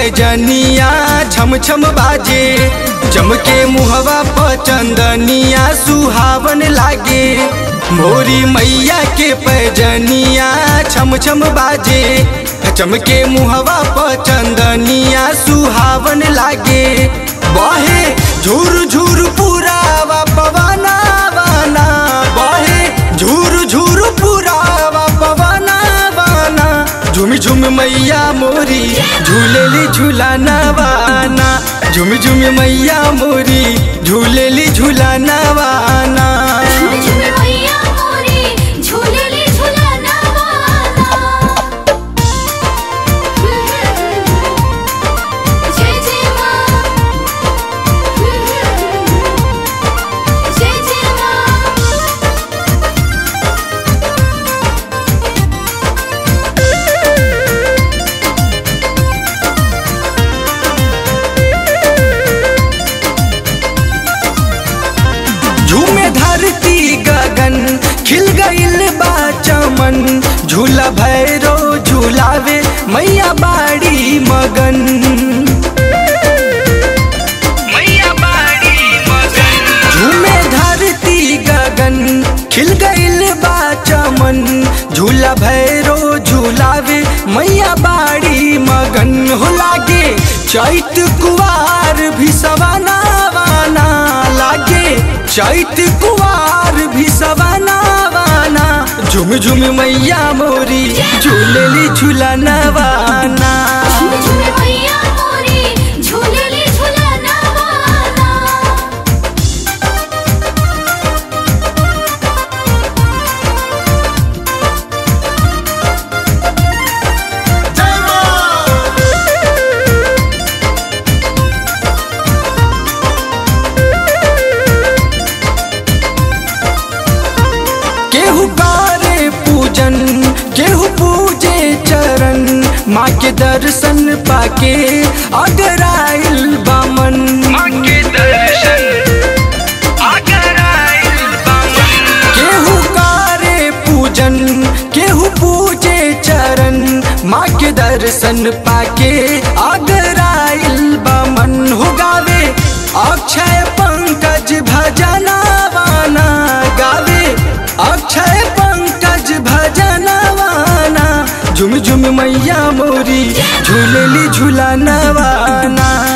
पैजनिया छम छम बाजे चमके मुहवा प चंदनिया सुहावन लागे मोरी मैया के पैजनिया छम छम बाजे चमके मुहवा प चंदनिया सुहावन लागे बहे झूर झूर पुरावा पवना वाना बहे झूर झूर पुरावा पवना वाना झुम झुम मैया मोरी झूलेली झूलाना वाना झुम झुम मैया मोरी झूलेली झूलाना वाना झूम झूम मैया मोरी झूलेली झूलाना वाला जय जय माँ जय जय माँ झूमे धरती गगन खिल गइल बा चमन झूला भैरो झूलावे मैया बाड़ी मगन मैया बाड़ी मगन झूमे धरती गगन खिल गइल बा चमन झूला भैरो झूलावे मैया बाड़ी मगन हो लागे चैत कुवार भी सवाना वाना लागे चैत कुवार भी सवाना वाना झुम झुम मैया मोरी झूलेली झूलाना वाना झूम झूम मैया मोरी झूलेली झूलाना वाला केहू करे पूजन केहू पूजे चरण माँ के दर्शन पाके अगर आइल बामन माँ के दर्शन अगर आइल बामन केहू करे पूजन केहू पूजे चरण माँ के दर्शन पाके अगर आइल बामन हो गावे अक्षय पंकज भजना वाना गावे अक्षय पंकज भजनवाना झुम झुम मैया मोरी झूलेली झूलाना वाना